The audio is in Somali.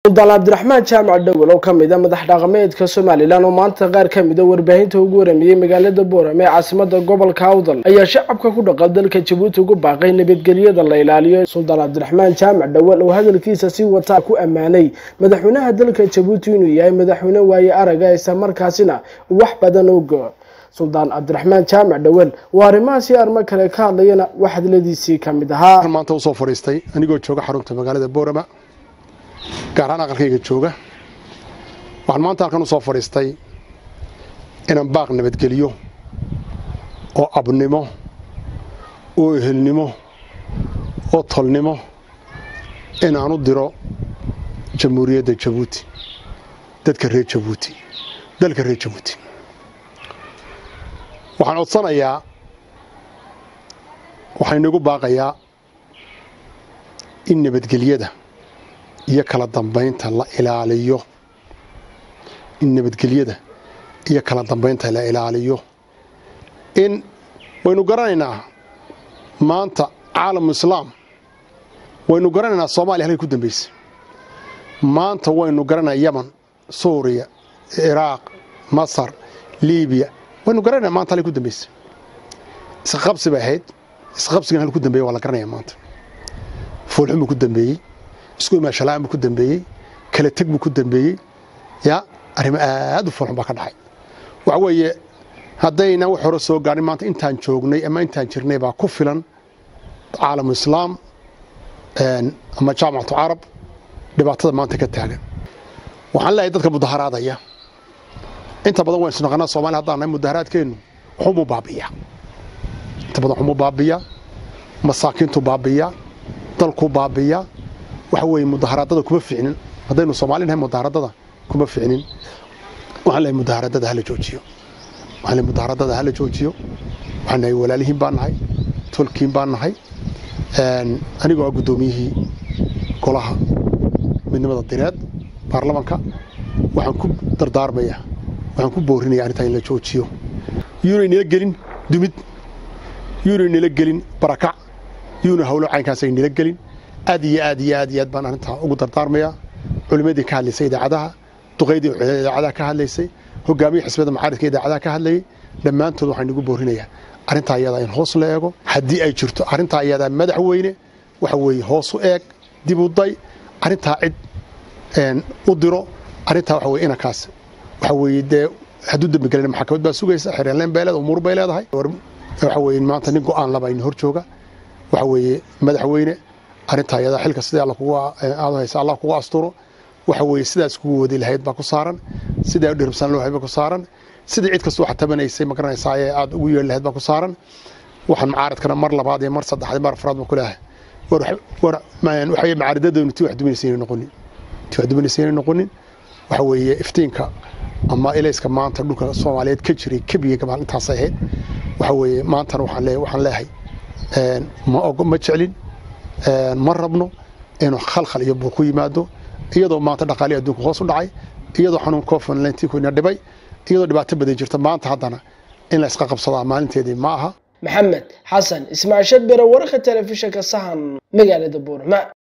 suldaan cabdiraxmaan jaamac dhowel oo kamid a madax dhaqameedka somalilan oo maanta qaar kamid a warbaahinta ugu waramiyey magaalada boorame ee caasimada gobolka awdal ayaa shacabka ku dhaqan dalka jabuuti ugu baaqay nabadgelyada la ilaaliyo suldaan cabdiraxmaan jaamac dhowel oo hadalkiisa si wataa ku ammaanay madaxweynaha dalka jabuuti inuu yahay madaxweyne waaye araga isla markaasina wax badan ogo suldaan cabdiraxmaan jaamac dhowel oo arrimahaasi armo kale ka hadlayana wax hadladiisii kamid ahaa maanta usoo fadhiistay anigoo jooga xarunta magaalada boorama gaar ahaan aqalkayga jooga waxaan maanta halkan usoo fadhiistay inaan baaq nabadgeliyo oo abnimo oo ehelnimo oo tolnimo inaan u diro jamhuuriyadda jabuuti dadka reer jabuuti dalka reer jabuuti waxaan codsanayaa waxaan inagu baaqayaa in nabadgelyada iyo kala dambaynta la ilaaliyo in nabadgelyada iyo kala dambaynta la ilaaliyo in waynu garanaynaa maanta caalamu islaam waynu garanaynaa soomaaliya halkay ku dambaysay maanta waynu garanaynaa yaman suuriya ciraaq masar liibiya waynu garanayna maanta halkay ku dambaysay isqabsi bay ahayd isqabsigan halku ku dambeeye waa la garanaya maanta foolxun buu ku dambeeyey isku imaashalaan buu ku dambeeyey kala teg buu ku dambeeyey ya arrimo aad u foolxun baa ka dhacay waxa weeye haddayna wax hore soo gaadhin maanta intaan joognay ama intaan jirnay baa ku filan caalamu islaam ama jaamacatu carab dhibaatada maanta ka taagan waxaan leeyahay dadka mudaharaadaya inta badan waan isnaqanaa soomaliya haddaan nahay mudaharaadkeennu waxumuu baabiyaa inta badan waxumuu baabiyaa masaakiintu baabiyaa dalkuu baabiyaa waxa weeye mudaharaadada kuma ficnin haddaynu soomaali nahay mudaharaadada kuma ficnin waxaan leeyahay mudaharaadada hala joojiyo waxaan leeyahay mudaharaadada hala joojiyo waxaan nahay walaalihiin baan nahay tolkiin baan nahay anigoo ah guddoomiyihii golaha midnimada direed baarlamanka waxaan ku dardaarmayaa waxaan ku boorinaya arrintaa in la joojiyo yuunay nila gelin dumid yuunay nila gelin barakac yuuna hawlo caynkaasay nila gelin aad iyo aad iyo aad iyo aad baan arrintaa ugu dardaarmayaa culimmadii ka hadlaysay idaacadaha duqaydii idaacadaha ka hadlaysay hogaamiyii xisbiyada macaaridka idaacadaha ka hadlayay dhammaantood waxaan igu boorinayaa arrintaa iyadaa in hoos la eego haddii ay jirto arrintaa iyadaa madaxweyne waxa weeye hoos u eeg dib u day arrintaa cid u diro arrintaa waxa weye inankaas waxa weeye dee hadduu dembi gelina maxkamad baa sugaysa xereenleen bay leedahay umuur bay leedahay waxa weeye maanta nin go'aan laba in hor jooga waxa weeye madaxweyne arrintaa iyadaa xilka sidii alla kugu aad haysa allah kugu asturo waxa weeye sidaas kugu wadi lahayd baa ku saaran sidaa dhiribsan loo baa ku saaran sidii cid kastoo xatabanaysay ma garanaysaa ee aad ugu yeeli lahayd baa ku saaran waxaan macaaradkana mar labaad iyo mar saddexaad mar afraad baan ku leeyahay war waxa macaaridadaynu tii wax duminaysa inay noqonin tii wax duminaysa inay noqonin waxa weeye iftiinka ama ilayska maanta dhulka soomaaliyeed ka jiray kebiga gabaal intaasay ahayd waxa weeye maantana waxaan leeyahay waxaan leeyahay ma ogo ma jeclin ma rabno inuu khalkhal iyo buuq ku yimaado iyadoo maanta dhaqaalii adduunka hoos u dhacay iyadoo xanuun covid nineteen dhibay iyadoo dhibaato badan jirta maanta haddana in la isqa qabsadaa maalinteedii ma aha maxamed xasan ismaasheed bere wararka telefishinka sahan magaalada buurma